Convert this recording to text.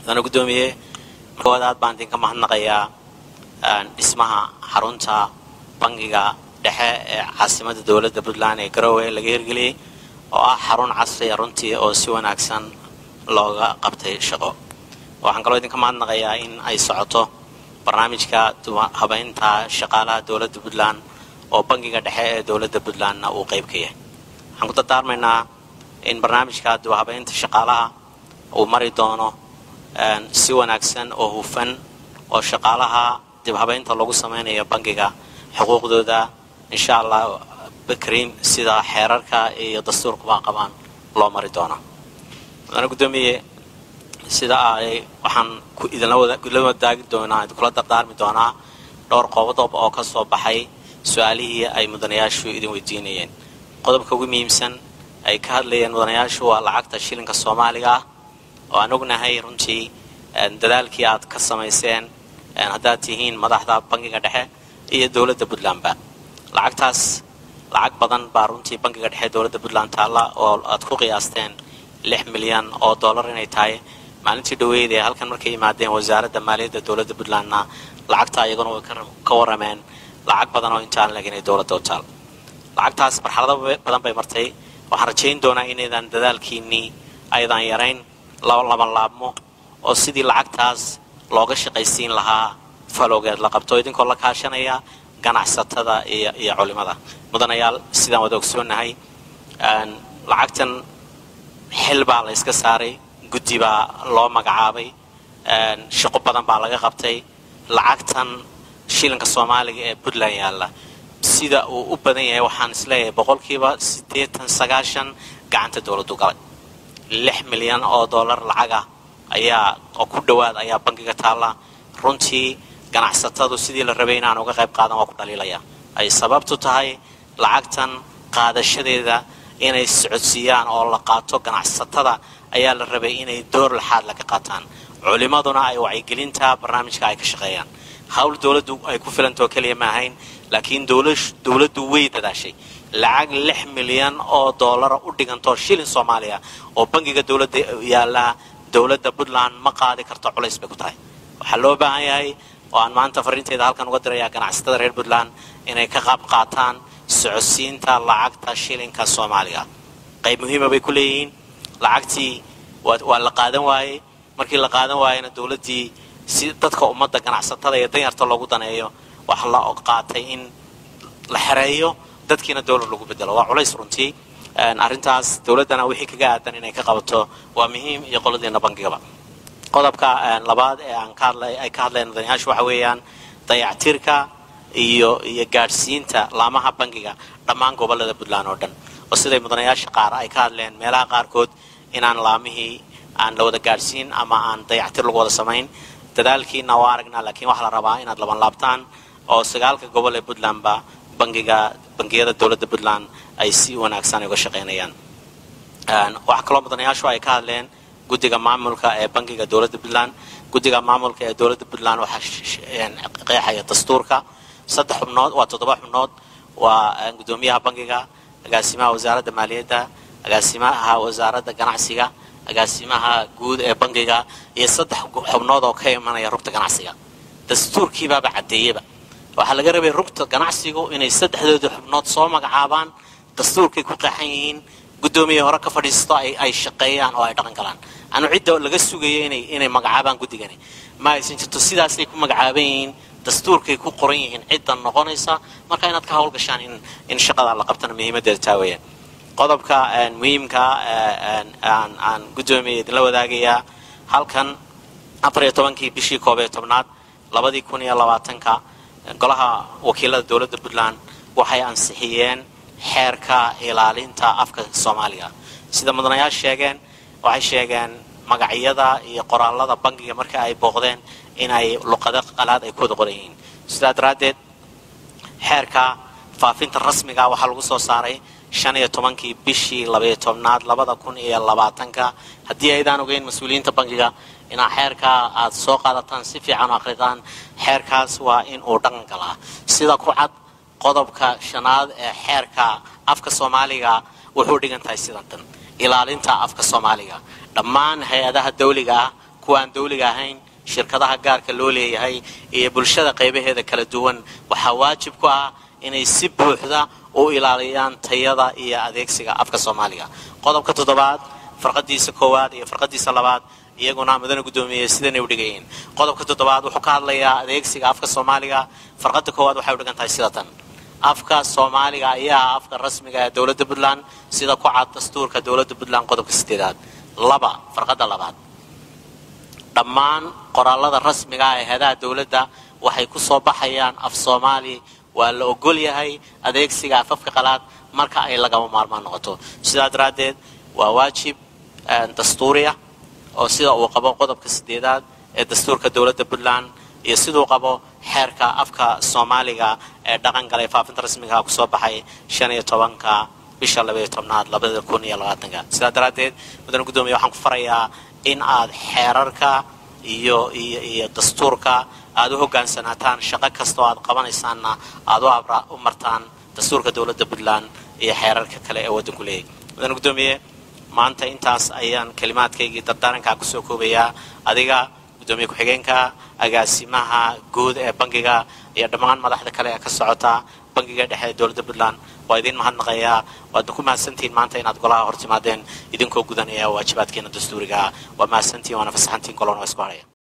mudane guddoomiye markood aad baan idinka mahadnaqayaa dhismaha xarunta bangiga dhexe ee caasimada dowladda puntland ee garowe laga hirgeliyey oo ah xarun casriya runtii oo si wanaagsan looga qabtay shaqo waxaan kaloo idinka mahadnaqayaa in ay socoto barnaamijka habeynta shaqaalaha dowladda puntland oo bangiga dhexe ee dowladda puntlandna uu qayb ka yahay waxaan ku dardaarmaynaa in barnaamijka dibhabeynta shaqaalaha uu mari doono si wanaagsan oo hufan oo shaqaalaha dibhabeynta lagu samaynayo bangiga xuquuqdooda insha allah bakriim sida xeerarka iyo dastuurkubaa qabaan loo mari doono mudane guddoomiye sida ay waxaan idinla wadaagi doonaa idinkula dardaarmi doonaa dhowr qodob oo ka soo baxay su-aalihii ay mudanayaashu idin weydiinayeen qodobka ugu muhiimsan ay ka hadlayeen mudanayaashu waa lacagta shilinka soomaaliga ah oo aan ognahay runtii dadaalkii aad ka samayseen haddaad tihiin madaxda bangiga dhexe iyo dowladda puntlandba lacagtaas lacag badan baa runtii bangiga dhexe dowladda puntland taalla oo aad ku qiyaasteen lix milyan oo dollar inay tahay maalintii dhaweyd ee halkan markay yimaadeen wasaaradda maaliyadda dowladda puntlandna lacagta iyaguna way ka warameen lacag badan oo intaan leg inay dowladda u taal lacagtaas marxalado badan bay martay waxaan rajayn doonaa inaydan dadaalkiinnii aydan yarayn laban laabmo oo sidii lacagtaas looga shaqaysiin lahaa falowgeed la qabto idinkoo la kaashanaya ganacsatada iyo iyo culimada mudanayaal sidaan wada ogsoonahay lacagtan xil baa la yska saaray guddi baa loo magacaabay shaqo badan baa laga qabtay lacagtan shilinka soomaaliga ee puntland yaalla sida uu u badan yahay waxaan isleeyahay boqolkiiba siddeetan sagaashan gacanta dowladdu galay lix milyan oo dollar lacaga ayaa oo ku dhowaad ayaa bangiga taalla runtii ganacsatadu sidii la rabay inaan uga qayb qaadan waa ku dhaliilaya ay sababtu tahay lacagtan qaadashadeeda inay socodsiiyaan oo la qaato ganacsatada ayaa la rabay inay door laxaad laga qaataan culimaduna ay wacyigelinta barnaamijka ay ka shaqeeyaan hawl dowladdu ay ku filantao keliya ma ahayn laakiin dowladdu way dadaashay lacag lix milyan oo dollara u dhigantoo shilin soomaaliya oo bangiga dowladda yaallaa dowladda puntland ma qaadi karto culays bay ku tahay waxaa loo baahan yahay oo aan maanta fariinteeda halkan uga dirayaa ganacsatada reer puntland inay ka qaab qaataan socodsiinta lacagta shilinka soomaaliga qayb muhiima bay ku leeyihiin lacagtii waa la qaadan waayey markii la qaadan waayena dowladdii si dadka ummadda ganacsatada iyo danyarta loogu daneeyo waxa la qaatay in la xereeyo dadkiina dowlad lagu bedelo waa culays runtii arrintaas dowladdana wixii kaga aadan inay ka qabato waa muhiim iyo qoladiina bangigaba qodobka labaad ee aan ka hadlay ay ka hadleen mudanayaashu waxa weeyaan dayactirka iyo iyo gaadhsiinta laamaha bangiga dhammaan gobollada puntland oo dhan oo siday mudanayaasha qaar ay ka hadleen meelaha qaarkood inaan laamihii aan la wada gaadhsiin ama aan dayactir lagu wada samayn dadaalkiina waa aragnaa laakiin waxaa la rabaa inaad laban laabtaan oo sagaalka gobol ee puntlandba bangiga bangiyada dowladda puntland ay si wanaagsan uga shaqaynayaan waxaa kaloo mudanayaashu ay ka hadleen guddiga maamulka ee bangiga dowladda puntland guddiga maamulka ee dowladda puntland waxaa qeexaya dastuurka saddex xubnood waa toddoba xubnood waa guddoomiyaha bangiga agaasimaha wasaaradda maaliyadda agaasimaha wasaaradda ganacsiga agaasimaha guud ee bangiga iyo saddex xubnood oo ka imanaya rugta ganacsiga dastuurkiibaaba caddeeyeba waxaa laga rabay rugta ganacsigu inay saddexdooda xubnood soo magacaabaan dastuurkay ku qeexan yihiin guddoomiya hore ka fadhiisto ay shaqeeyaan oo ay dhaqan galaan anu cidda laga sugayo inay magacaabaan guddigani ma aysan jirto sidaasay ku magacaaban yihiin dastuurkay ku qoran yihiin cidda noqonaysa marka inaad ka hawlgashaan in shaqada la qabtana muhiimadeeda taa weeyaan qodobka muhiimka aan guddoomiya idinla wadaagayaa halkan afar iyo tobankii bishii koob iyo tobnaad labadii kun iyo labaatanka golaha wakiilada dowladda puntland waxay ansixiyeen xeerka ilaalinta afka soomaaliga sida mudanayaal sheegeen waxay sheegeen magacyada iyo qoraalada bangiga marka ay booqdeen inay luqado qalaad ay ku wada qoran yihiin sidaa daraaddeed xeerka faafinta rasmiga waxaa lagu soo saaray shan iyo tobankii bishii labaiyo tobnaad labada kun iyo labaatanka haddii aydaan ogeyn mas-uuliyiinta bangiga inaa xeerkaa aad soo qaadataan si fiican u akhridaan xeerkaas waa in uu dhaqan galaa sida ku cad qodobka shanaad ee xeerka afka soomaaliga wuxuu dhigan tahay sidan tan ilaalinta afka soomaaliga dhammaan hay-adaha dawliga ah kuwa aan dawliga ahayn shirkadaha gaarka loo leeyahay iyo bulshada qaybaheeda kala duwan waxaa waajib ku ah inay si buuxda u ilaaliyaan tayada iyo adeegsiga afka soomaaliga qodobka toddobaad farqadiisa koowaad iyo farqadiisa labaad iyaguna mudane guddoomiye sidanay u dhigayiin qodobka toddobaad wuxuu ka hadlayaa adeegsiga afka soomaaliga farqada koowaad waxay u dhigan tahay sida tan afka soomaaliga ayaa afka rasmiga ee dowladda puntland sida ku cad dastuurka dowladda puntland qodobka sideedaad laba farqada labaad dhammaan qoraalada rasmiga ah ee heedaha dowladda waxay ku soo baxayaan af soomaali waa la ogol yahay adeegsiga afafka qalaad marka ay lagama maarmaan noqoto sidaa daraaddeed waa waajib dastuuriya oo sida uu qabo qodobka sideedaad ee dastuurka dowladda puntland iyo siduu qabo xeerka afka soomaaliga ee dhaqan galay faafinta rasmiga kusoo baxay shan iyo tobanka bisha labaiyo tobnaad labada kun iyo labaatanka sidaa daraaddeed mudane guddoomiye waxaan ku farayaa in aad xeerarka iyo iyo iyo dastuurka aad u hogaansanaataan shaqo kastoo aad qabanaysaanna aad u martaan dastuurka dowladda puntland iyo xeerarka kale ee waddanku leeyahy mudane guddoomiye maanta intaas ayaan kalimaadkaygii dardaarankaa kusoo koobayaa adiga guddoomiye ku-xigeenka agaasimaha guud ee bangiga iyo dhammaan madaxda kale ee ka socota bangiga dhexe ee dowladda puntland waa idiin mahadnaqayaa waadna ku mahadsantihiin maanta inaad golaha hor timaadeen idinkoo gudanaya waajibaadkeena dastuuriga waa mahadsantihiin waana fasaxantihiin golona waa isku haraya